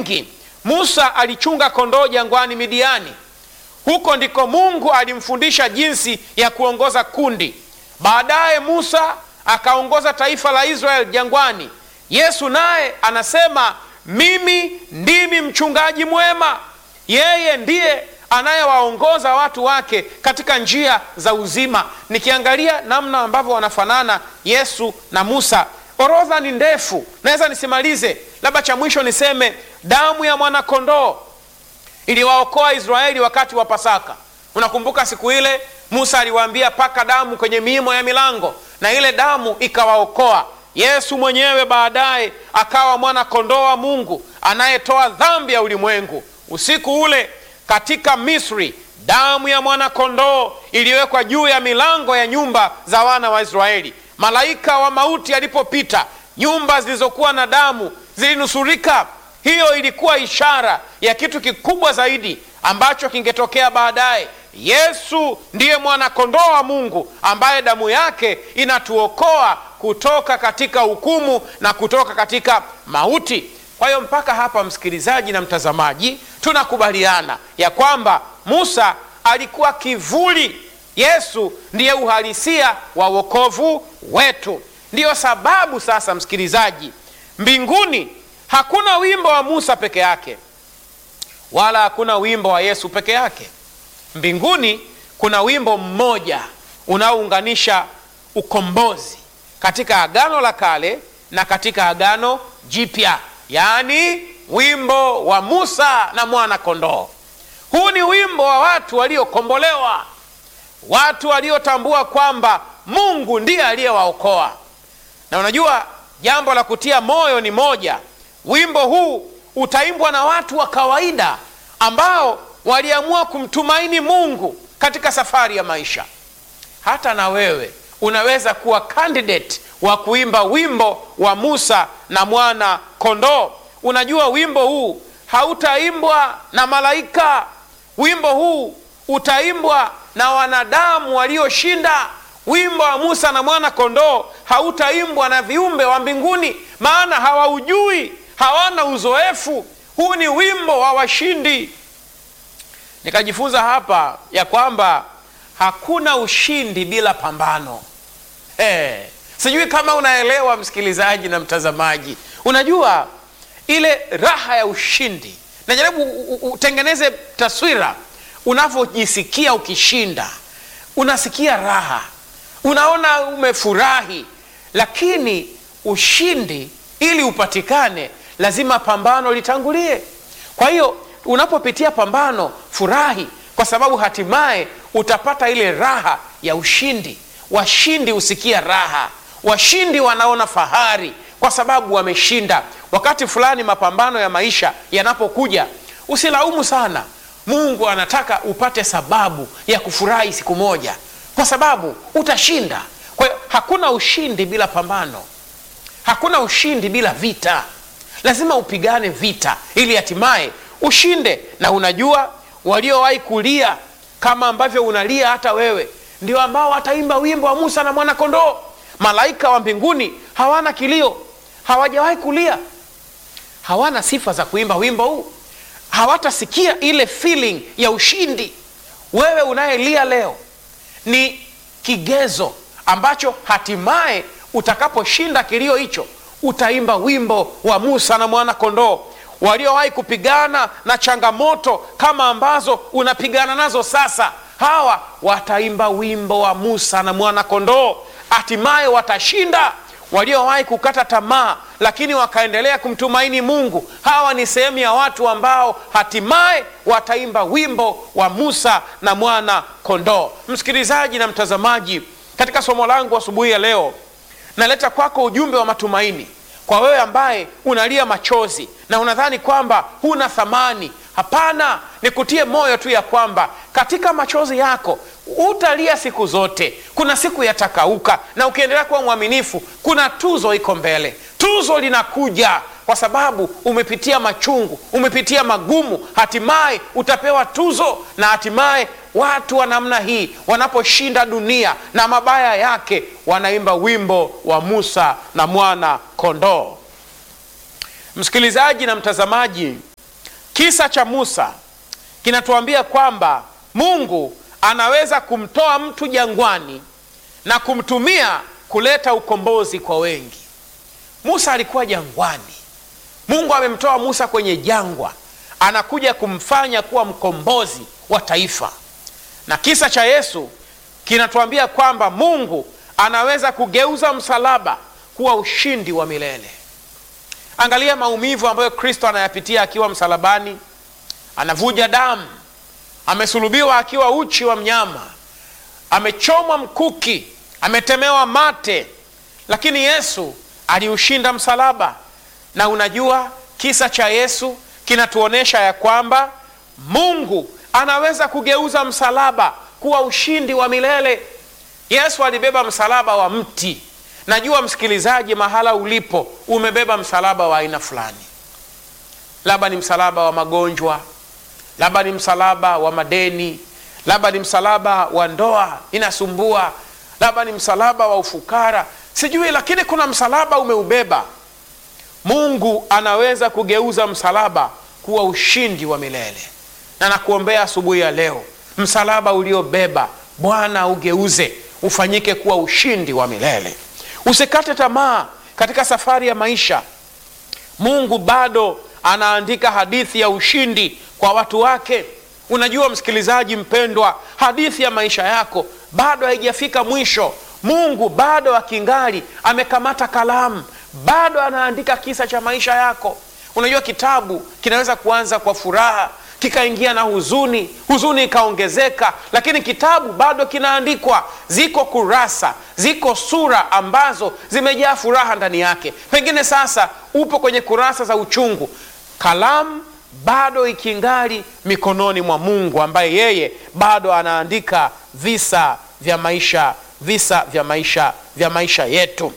wengi. Musa alichunga kondoo jangwani Midiani. Huko ndiko Mungu alimfundisha jinsi ya kuongoza kundi. Baadaye Musa akaongoza taifa la Israeli jangwani. Yesu naye anasema mimi ndimi mchungaji mwema. Yeye ndiye anayewaongoza watu wake katika njia za uzima. Nikiangalia namna ambavyo wanafanana Yesu na Musa, orodha ni ndefu, naweza nisimalize. Labda cha mwisho niseme damu ya mwanakondoo iliwaokoa Israeli wakati wa Pasaka. Unakumbuka siku ile Musa aliwaambia paka damu kwenye miimo ya milango, na ile damu ikawaokoa. Yesu mwenyewe baadaye akawa mwana kondoo wa Mungu anayetoa dhambi ya ulimwengu. Usiku ule katika Misri, damu ya mwana kondoo iliwekwa juu ya milango ya nyumba za wana wa Israeli. Malaika wa mauti alipopita, nyumba zilizokuwa na damu zilinusurika. Hiyo ilikuwa ishara ya kitu kikubwa zaidi ambacho kingetokea baadaye. Yesu ndiye mwana kondoo wa Mungu ambaye damu yake inatuokoa kutoka katika hukumu na kutoka katika mauti. Kwa hiyo mpaka hapa, msikilizaji na mtazamaji, tunakubaliana ya kwamba Musa alikuwa kivuli, Yesu ndiye uhalisia wa wokovu wetu. Ndiyo sababu sasa, msikilizaji, mbinguni hakuna wimbo wa Musa peke yake, wala hakuna wimbo wa Yesu peke yake. Mbinguni kuna wimbo mmoja unaounganisha ukombozi katika Agano la Kale na katika Agano Jipya, yaani wimbo wa Musa na mwana kondoo. Huu ni wimbo wa watu waliokombolewa, watu waliotambua kwamba Mungu ndiye aliyewaokoa. Na unajua jambo la kutia moyo ni moja, wimbo huu utaimbwa na watu wa kawaida ambao waliamua kumtumaini Mungu katika safari ya maisha. Hata na wewe unaweza kuwa candidate wa kuimba wimbo wa Musa na mwana kondoo. Unajua wimbo huu hautaimbwa na malaika. Wimbo huu utaimbwa na wanadamu walioshinda. Wimbo wa Musa na mwana kondoo hautaimbwa na viumbe wa mbinguni, maana hawaujui, hawana uzoefu. Huu ni wimbo wa washindi. Nikajifunza hapa ya kwamba hakuna ushindi bila pambano. Hey, sijui kama unaelewa msikilizaji na mtazamaji. Unajua ile raha ya ushindi, najaribu utengeneze taswira unavyojisikia ukishinda. Unasikia raha, unaona umefurahi, lakini ushindi ili upatikane lazima pambano litangulie. Kwa hiyo unapopitia pambano, furahi, kwa sababu hatimaye utapata ile raha ya ushindi. Washindi husikia raha, washindi wanaona fahari kwa sababu wameshinda. Wakati fulani mapambano ya maisha yanapokuja, usilaumu sana. Mungu anataka upate sababu ya kufurahi siku moja, kwa sababu utashinda. Kwa hiyo hakuna ushindi bila pambano, hakuna ushindi bila vita. Lazima upigane vita ili hatimaye ushinde. Na unajua waliowahi kulia kama ambavyo unalia hata wewe, ndio ambao wataimba wimbo wa Musa na mwana kondoo. Malaika wa mbinguni hawana kilio, hawajawahi kulia, hawana sifa za kuimba wimbo huu, hawatasikia ile feeling ya ushindi. Wewe unayelia leo ni kigezo ambacho hatimaye utakaposhinda kilio hicho utaimba wimbo wa Musa na mwana kondoo. Waliowahi kupigana na changamoto kama ambazo unapigana nazo sasa, hawa wataimba wimbo wa Musa na mwana kondoo, hatimaye watashinda. Waliowahi kukata tamaa lakini wakaendelea kumtumaini Mungu, hawa ni sehemu ya watu ambao hatimaye wataimba wimbo wa Musa na mwana kondoo. Msikilizaji na mtazamaji, katika somo langu asubuhi ya leo naleta kwako ujumbe wa matumaini kwa wewe ambaye unalia machozi na unadhani kwamba huna thamani. Hapana, nikutie moyo tu ya kwamba katika machozi yako utalia siku zote. Kuna siku yatakauka, na ukiendelea kuwa mwaminifu, kuna tuzo iko mbele. Tuzo linakuja kwa sababu umepitia machungu, umepitia magumu, hatimaye utapewa tuzo. Na hatimaye watu wa namna hii wanaposhinda dunia na mabaya yake, wanaimba wimbo wa Musa na mwana kondoo. Msikilizaji na mtazamaji, kisa cha Musa kinatuambia kwamba Mungu anaweza kumtoa mtu jangwani na kumtumia kuleta ukombozi kwa wengi. Musa alikuwa jangwani, Mungu amemtoa Musa kwenye jangwa, anakuja kumfanya kuwa mkombozi wa taifa. Na kisa cha Yesu kinatuambia kwamba Mungu anaweza kugeuza msalaba kuwa ushindi wa milele. Angalia maumivu ambayo Kristo anayapitia akiwa msalabani, anavuja damu, amesulubiwa akiwa uchi wa mnyama, amechomwa mkuki, ametemewa mate, lakini Yesu aliushinda msalaba. Na unajua kisa cha Yesu kinatuonyesha ya kwamba Mungu anaweza kugeuza msalaba kuwa ushindi wa milele. Yesu alibeba msalaba wa mti. Najua msikilizaji, mahala ulipo umebeba msalaba wa aina fulani, labda ni msalaba wa magonjwa, labda ni msalaba wa madeni, labda ni msalaba wa ndoa inasumbua, labda ni msalaba wa ufukara, sijui, lakini kuna msalaba umeubeba. Mungu anaweza kugeuza msalaba kuwa ushindi wa milele, na nakuombea asubuhi ya leo, msalaba uliobeba Bwana ugeuze ufanyike kuwa ushindi wa milele. Usikate tamaa katika safari ya maisha. Mungu bado anaandika hadithi ya ushindi kwa watu wake. Unajua msikilizaji mpendwa, hadithi ya maisha yako bado haijafika mwisho. Mungu bado akingali amekamata kalamu, bado anaandika kisa cha maisha yako. Unajua kitabu kinaweza kuanza kwa furaha kikaingia na huzuni, huzuni ikaongezeka, lakini kitabu bado kinaandikwa. Ziko kurasa, ziko sura ambazo zimejaa furaha ndani yake. Pengine sasa upo kwenye kurasa za uchungu, kalamu bado ikingali mikononi mwa Mungu ambaye yeye bado anaandika visa vya maisha, visa vya maisha vya maisha yetu.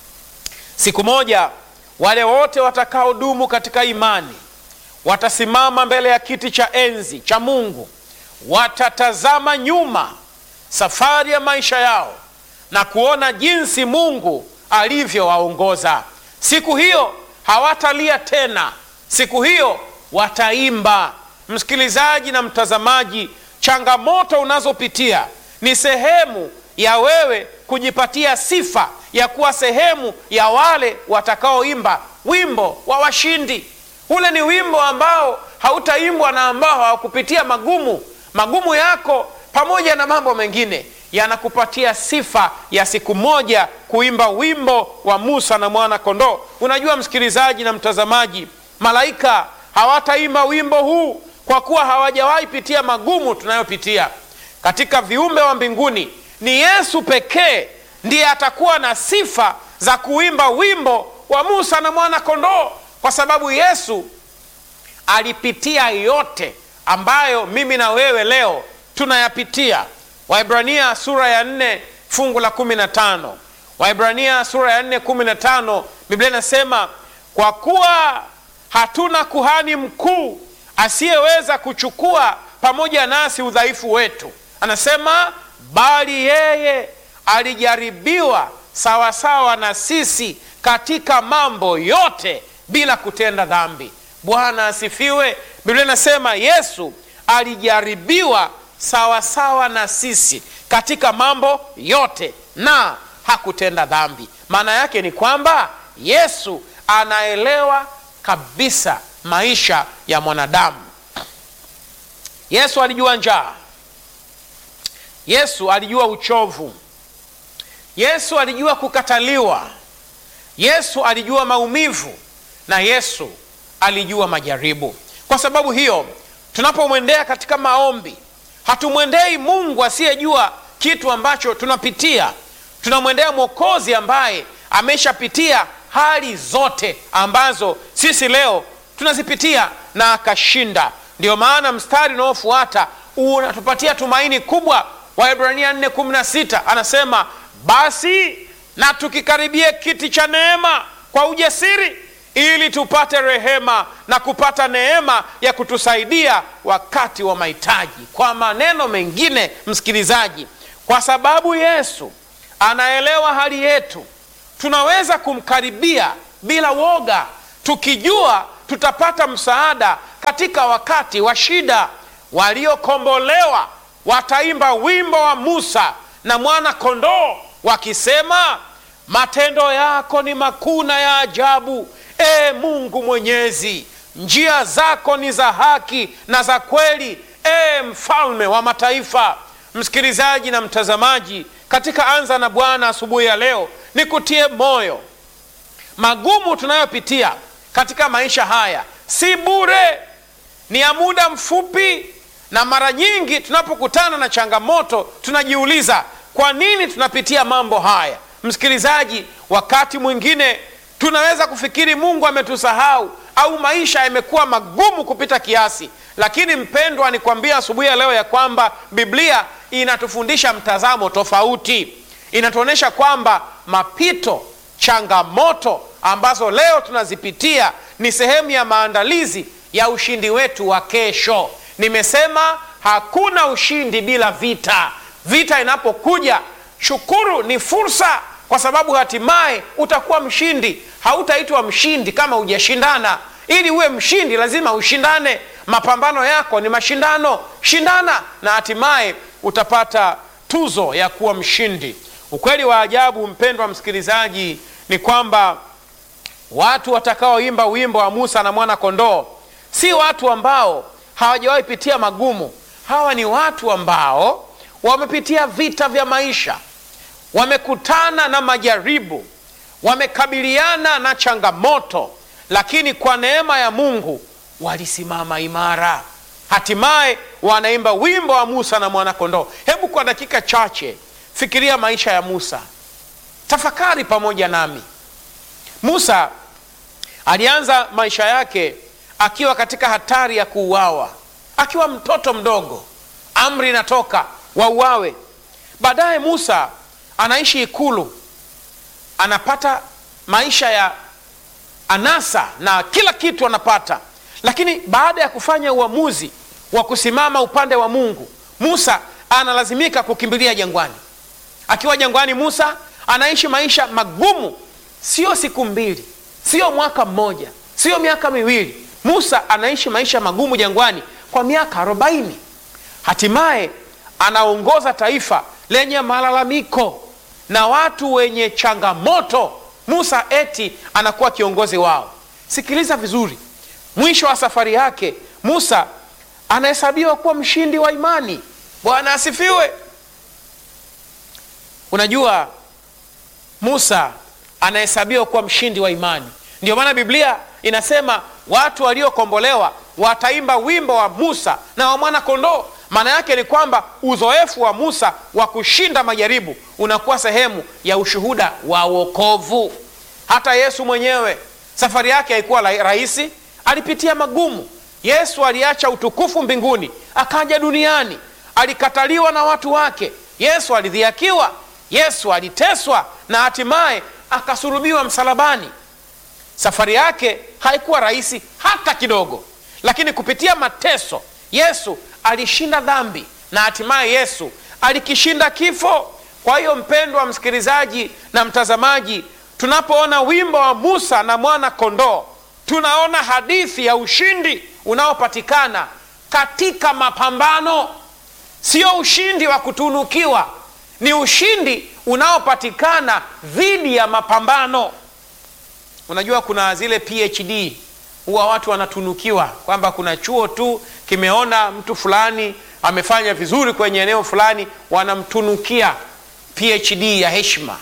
Siku moja wale wote watakaodumu katika imani watasimama mbele ya kiti cha enzi cha Mungu, watatazama nyuma safari ya maisha yao na kuona jinsi Mungu alivyowaongoza. Siku hiyo hawatalia tena, siku hiyo wataimba. Msikilizaji na mtazamaji, changamoto unazopitia ni sehemu ya wewe kujipatia sifa ya kuwa sehemu ya wale watakaoimba wimbo wa washindi. Ule ni wimbo ambao hautaimbwa na ambao hawakupitia magumu. Magumu yako pamoja na mambo mengine yanakupatia sifa ya siku moja kuimba wimbo wa Musa na mwana kondoo. Unajua msikilizaji na mtazamaji, malaika hawataimba wimbo huu kwa kuwa hawajawahi pitia magumu tunayopitia. Katika viumbe wa mbinguni ni Yesu pekee ndiye atakuwa na sifa za kuimba wimbo wa Musa na mwana kondoo kwa sababu Yesu alipitia yote ambayo mimi na wewe leo tunayapitia. Waibrania sura ya nne fungu la kumi na tano Waibrania sura ya nne kumi na tano Biblia inasema kwa kuwa hatuna kuhani mkuu asiyeweza kuchukua pamoja nasi udhaifu wetu, anasema bali yeye alijaribiwa sawasawa na sisi katika mambo yote bila kutenda dhambi. Bwana asifiwe. Biblia inasema Yesu alijaribiwa sawasawa na sisi katika mambo yote na hakutenda dhambi. Maana yake ni kwamba Yesu anaelewa kabisa maisha ya mwanadamu. Yesu alijua njaa, Yesu alijua uchovu, Yesu alijua kukataliwa, Yesu alijua maumivu na Yesu alijua majaribu. Kwa sababu hiyo, tunapomwendea katika maombi, hatumwendei Mungu asiyejua kitu ambacho tunapitia. Tunamwendea Mwokozi ambaye ameshapitia hali zote ambazo sisi leo tunazipitia na akashinda. Ndiyo maana mstari unaofuata unatupatia tumaini kubwa. Waebrania 4:16 anasema basi na tukikaribie kiti cha neema kwa ujasiri ili tupate rehema na kupata neema ya kutusaidia wakati wa mahitaji. Kwa maneno mengine, msikilizaji, kwa sababu Yesu anaelewa hali yetu, tunaweza kumkaribia bila woga, tukijua tutapata msaada katika wakati wa shida. Waliokombolewa wataimba wimbo wa Musa na mwana kondoo wakisema, matendo yako ni makuu na ya ajabu, e Mungu Mwenyezi, njia zako ni za haki na za kweli, e mfalme wa mataifa. Msikilizaji na mtazamaji, katika Anza na Bwana asubuhi ya leo, nikutie moyo, magumu tunayopitia katika maisha haya si bure, ni ya muda mfupi, na mara nyingi tunapokutana na changamoto tunajiuliza kwa nini tunapitia mambo haya. Msikilizaji, wakati mwingine tunaweza kufikiri Mungu ametusahau au maisha yamekuwa magumu kupita kiasi, lakini mpendwa, nikwambia asubuhi ya leo ya kwamba Biblia inatufundisha mtazamo tofauti. Inatuonyesha kwamba mapito, changamoto ambazo leo tunazipitia ni sehemu ya maandalizi ya ushindi wetu wa kesho. Nimesema hakuna ushindi bila vita. Vita inapokuja, shukuru, ni fursa, kwa sababu hatimaye utakuwa mshindi. Hautaitwa mshindi kama hujashindana. Ili uwe mshindi, lazima ushindane. Mapambano yako ni mashindano, shindana na hatimaye utapata tuzo ya kuwa mshindi. Ukweli wa ajabu, mpendwa msikilizaji, ni kwamba watu watakaoimba wimbo wa Musa na mwana kondoo si watu ambao hawajawahi pitia magumu. Hawa ni watu ambao wamepitia vita vya maisha, wamekutana na majaribu, wamekabiliana na changamoto, lakini kwa neema ya Mungu walisimama imara, hatimaye wanaimba wimbo wa Musa na mwana kondoo. Hebu kwa dakika chache fikiria maisha ya Musa, tafakari pamoja nami. Musa alianza maisha yake akiwa katika hatari ya kuuawa, akiwa mtoto mdogo, amri inatoka wauawe. Baadaye Musa anaishi ikulu, anapata maisha ya anasa na kila kitu anapata, lakini baada ya kufanya uamuzi wa kusimama upande wa Mungu, Musa analazimika kukimbilia jangwani. Akiwa jangwani, Musa anaishi maisha magumu, sio siku mbili, sio mwaka mmoja, sio miaka miwili. Musa anaishi maisha magumu jangwani kwa miaka arobaini. Hatimaye anaongoza taifa lenye malalamiko na watu wenye changamoto. Musa eti anakuwa kiongozi wao. Sikiliza vizuri, mwisho wa safari yake Musa anahesabiwa kuwa mshindi wa imani. Bwana asifiwe. Unajua, Musa anahesabiwa kuwa mshindi wa imani. Ndio maana Biblia inasema watu waliokombolewa wataimba wimbo wa Musa na wa mwana kondoo. Maana yake ni kwamba uzoefu wa Musa wa kushinda majaribu unakuwa sehemu ya ushuhuda wa wokovu. Hata Yesu mwenyewe safari yake haikuwa rahisi, alipitia magumu. Yesu aliacha utukufu mbinguni akaja duniani, alikataliwa na watu wake. Yesu alidhiakiwa, Yesu aliteswa na hatimaye akasulubiwa msalabani. Safari yake haikuwa rahisi hata kidogo, lakini kupitia mateso Yesu alishinda dhambi na hatimaye Yesu alikishinda kifo. Kwa hiyo, mpendwa msikilizaji na mtazamaji, tunapoona wimbo wa Musa na mwana kondoo, tunaona hadithi ya ushindi unaopatikana katika mapambano. Sio ushindi wa kutunukiwa, ni ushindi unaopatikana dhidi ya mapambano. Unajua, kuna zile PhD huwa watu wanatunukiwa kwamba kuna chuo tu kimeona mtu fulani amefanya vizuri kwenye eneo fulani, wanamtunukia PhD ya heshima.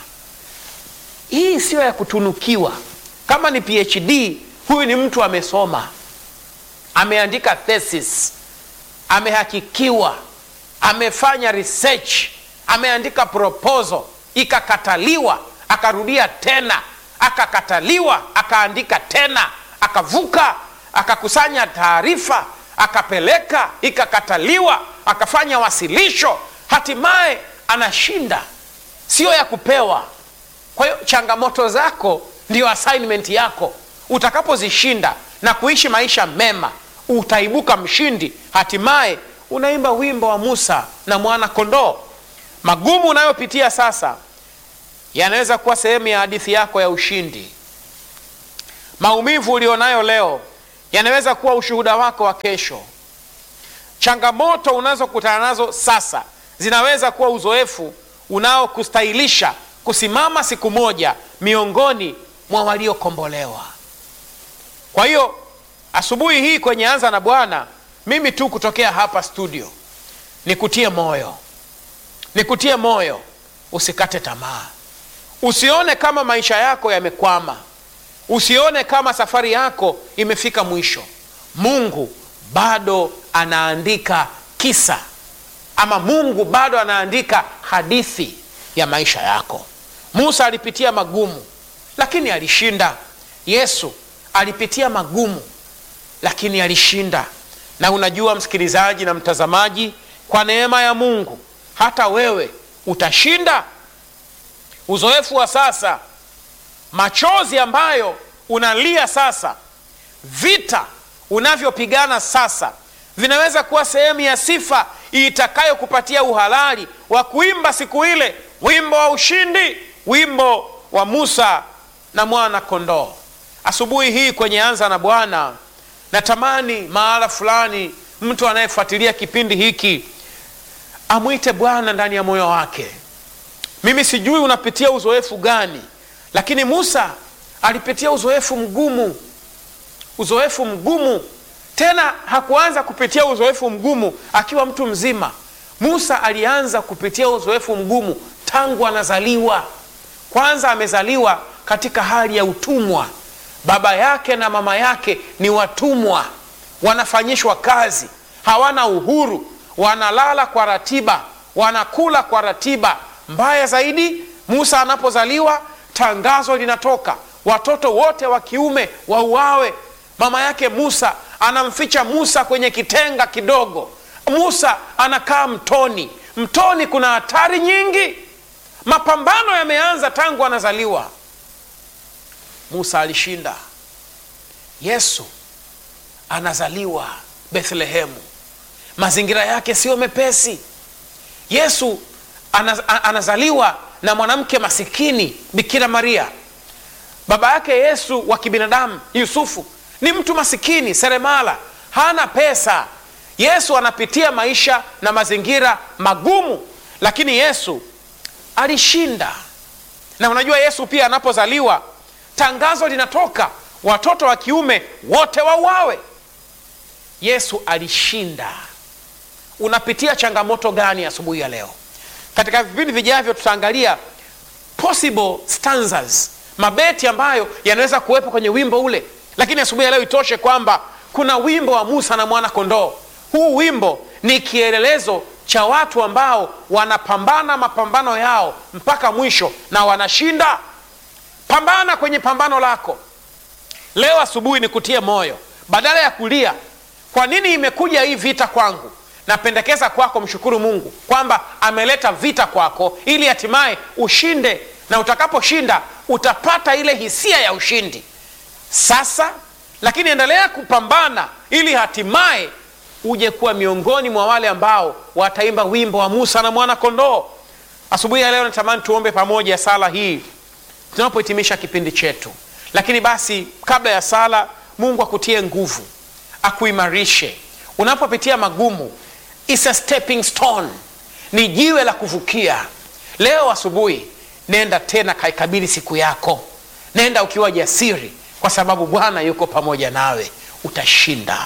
Hii siyo ya kutunukiwa. Kama ni PhD, huyu ni mtu amesoma, ameandika thesis, amehakikiwa, amefanya research, ameandika proposal, ikakataliwa, akarudia tena, akakataliwa, akaandika tena akavuka akakusanya taarifa akapeleka, ikakataliwa, akafanya wasilisho, hatimaye anashinda. Sio ya kupewa. Kwa hiyo changamoto zako ndiyo assignment yako. Utakapozishinda na kuishi maisha mema, utaibuka mshindi, hatimaye unaimba wimbo wa Musa na mwana kondoo. Magumu unayopitia sasa yanaweza kuwa sehemu ya hadithi yako ya ushindi. Maumivu ulionayo leo yanaweza kuwa ushuhuda wako wa kesho. Changamoto unazokutana nazo sasa zinaweza kuwa uzoefu unaokustahilisha kusimama siku moja miongoni mwa waliokombolewa. Kwa hiyo asubuhi hii kwenye Anza na Bwana, mimi tu kutokea hapa studio nikutie moyo, nikutie moyo, usikate tamaa, usione kama maisha yako yamekwama, usione kama safari yako imefika mwisho. Mungu bado anaandika kisa ama Mungu bado anaandika hadithi ya maisha yako. Musa alipitia magumu lakini alishinda. Yesu alipitia magumu lakini alishinda. Na unajua msikilizaji na mtazamaji, kwa neema ya Mungu hata wewe utashinda. Uzoefu wa sasa, machozi ambayo unalia sasa, vita unavyopigana sasa, vinaweza kuwa sehemu ya sifa itakayokupatia uhalali wa kuimba siku ile wimbo wa ushindi, wimbo wa Musa na mwana kondoo. Asubuhi hii kwenye Anza na Bwana, natamani mahala fulani mtu anayefuatilia kipindi hiki amwite Bwana ndani ya moyo wake. Mimi sijui unapitia uzoefu gani, lakini Musa alipitia uzoefu mgumu, uzoefu mgumu. Tena hakuanza kupitia uzoefu mgumu akiwa mtu mzima. Musa alianza kupitia uzoefu mgumu tangu anazaliwa. Kwanza amezaliwa katika hali ya utumwa. Baba yake na mama yake ni watumwa, wanafanyishwa kazi, hawana uhuru, wanalala kwa ratiba, wanakula kwa ratiba. Mbaya zaidi, Musa anapozaliwa, tangazo linatoka, watoto wote wa kiume wauawe. Mama yake Musa anamficha Musa kwenye kitenga kidogo. Musa anakaa mtoni. Mtoni kuna hatari nyingi. Mapambano yameanza tangu anazaliwa. Musa alishinda. Yesu anazaliwa Bethlehemu, mazingira yake siyo mepesi. Yesu anaz, anazaliwa na mwanamke masikini, Bikira Maria. Baba yake Yesu wa kibinadamu Yusufu ni mtu masikini, seremala, hana pesa. Yesu anapitia maisha na mazingira magumu, lakini Yesu alishinda. Na unajua Yesu pia anapozaliwa, tangazo linatoka, watoto wa kiume wote wauawe. Yesu alishinda. Unapitia changamoto gani asubuhi ya leo? Katika vipindi vijavyo tutaangalia possible stanzas, mabeti ambayo yanaweza kuwepo kwenye wimbo ule, lakini asubuhi ya leo itoshe kwamba kuna wimbo wa Musa na mwana kondoo. Huu wimbo ni kielelezo cha watu ambao wanapambana mapambano yao mpaka mwisho na wanashinda. Pambana kwenye pambano lako leo. Asubuhi ni kutie moyo, badala ya kulia kwa nini imekuja hii vita kwangu, napendekeza kwako mshukuru Mungu kwamba ameleta vita kwako ili hatimaye ushinde, na utakaposhinda utapata ile hisia ya ushindi sasa. Lakini endelea kupambana ili hatimaye uje kuwa miongoni mwa wale ambao wataimba wimbo wa Musa na mwana kondoo. Asubuhi ya leo natamani tuombe pamoja sala hii tunapohitimisha kipindi chetu. Lakini basi, kabla ya sala, Mungu akutie nguvu, akuimarishe unapopitia magumu. It's a stepping stone, ni jiwe la kuvukia. Leo asubuhi, nenda tena kaikabili siku yako, nenda ukiwa jasiri, kwa sababu Bwana yuko pamoja nawe, utashinda.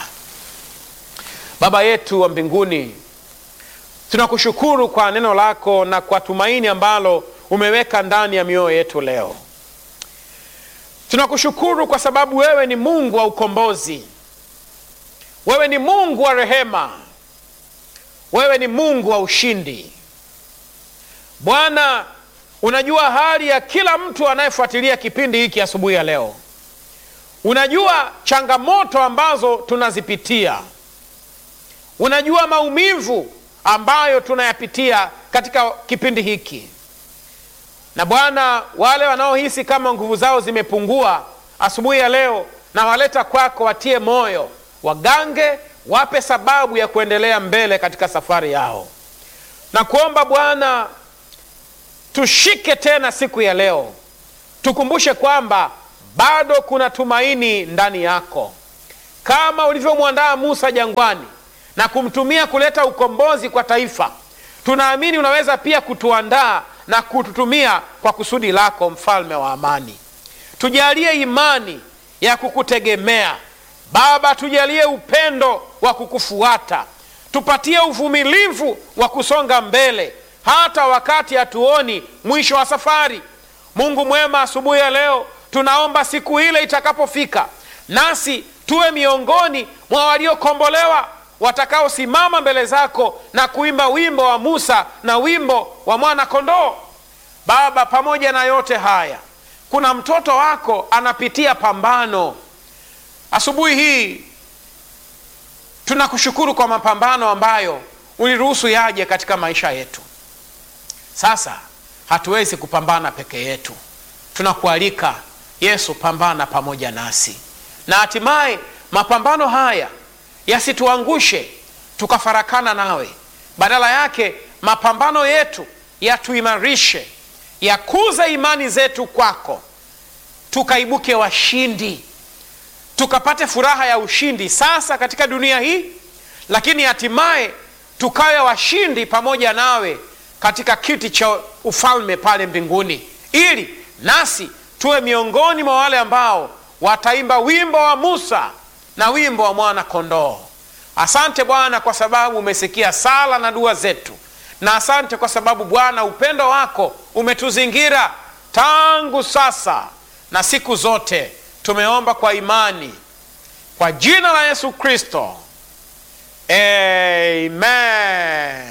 Baba yetu wa mbinguni, tunakushukuru kwa neno lako na kwa tumaini ambalo umeweka ndani ya mioyo yetu leo. Tunakushukuru kwa sababu wewe ni Mungu wa ukombozi, wewe ni Mungu wa rehema, wewe ni Mungu wa ushindi. Bwana, unajua hali ya kila mtu anayefuatilia kipindi hiki asubuhi ya leo. Unajua changamoto ambazo tunazipitia unajua maumivu ambayo tunayapitia katika kipindi hiki. Na Bwana, wale wanaohisi kama nguvu zao zimepungua asubuhi ya leo, na waleta kwako, watie moyo, wagange, wape sababu ya kuendelea mbele katika safari yao. Na kuomba Bwana, tushike tena siku ya leo, tukumbushe kwamba bado kuna tumaini ndani yako kama ulivyomwandaa Musa jangwani na kumtumia kuleta ukombozi kwa taifa, tunaamini unaweza pia kutuandaa na kututumia kwa kusudi lako, mfalme wa amani. Tujalie imani ya kukutegemea Baba, tujalie upendo wa kukufuata, tupatie uvumilivu wa kusonga mbele hata wakati hatuoni mwisho wa safari. Mungu mwema, asubuhi ya leo tunaomba siku ile itakapofika, nasi tuwe miongoni mwa waliokombolewa watakaosimama mbele zako na kuimba wimbo wa Musa na wimbo wa mwana kondoo. Baba, pamoja na yote haya, kuna mtoto wako anapitia pambano asubuhi hii. Tunakushukuru kwa mapambano ambayo uliruhusu yaje katika maisha yetu. Sasa hatuwezi kupambana peke yetu, tunakualika Yesu, pambana pamoja nasi, na hatimaye mapambano haya yasituangushe tukafarakana nawe. Badala yake mapambano yetu yatuimarishe, yakuze imani zetu kwako, tukaibuke washindi, tukapate furaha ya ushindi sasa katika dunia hii, lakini hatimaye tukawe washindi pamoja nawe katika kiti cha ufalme pale mbinguni, ili nasi tuwe miongoni mwa wale ambao wataimba wimbo wa Musa na wimbo wa mwana kondoo. Asante Bwana kwa sababu umesikia sala na dua zetu, na asante kwa sababu Bwana upendo wako umetuzingira tangu sasa na siku zote. Tumeomba kwa imani kwa jina la Yesu Kristo, amen.